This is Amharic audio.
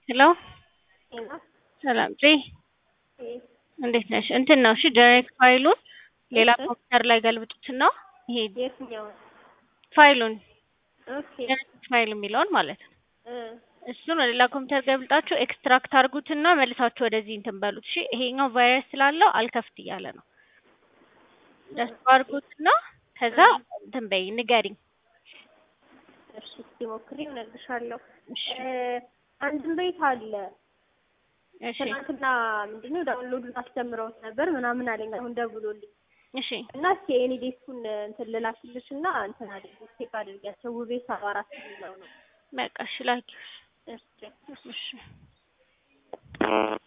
ሄሎ ሰላም ፂ እንዴት ነሽ? እንትን ነው እሺ ዳይሬክት ፋይሉን ሌላ ኮምፒውተር ላይ ገልብጡትና ይሄ የትኛውን? ፋይሉን ኦኬ ዳይሬክት ፋይል የሚለውን ማለት ነው። እ እሱን ወደ ሌላ ኮምፒውተር ገብልጣችሁ ኤክስትራክት አድርጉትና መልሳችሁ ወደዚህ እንትን በሉት። እሺ ይሄኛው ቫይረስ ስላለው አልከፍት እያለ ነው። ደስ አድርጉትና ከዛ እንትን በይ ንገሪኝ። እሺ እስኪ ሞክሬ እነግርሻለሁ። እሺ እ አንድም ቤት አለ እሺ ትናንትና ምንድነው ዳውንሎዱን አስጀምረውት ነበር ምናምን አለኝ። አሁን ደውሎልኝ እሺ እና እስኪ ኤኒ ዴስኩን እንትን ልላክልሽ እና እንትን አድርጊ ቼክ አድርጊያቸው ውቤ ሰባ አራት የሚለው ነው። በቃ እሺ ላኪው። እሺ እሺ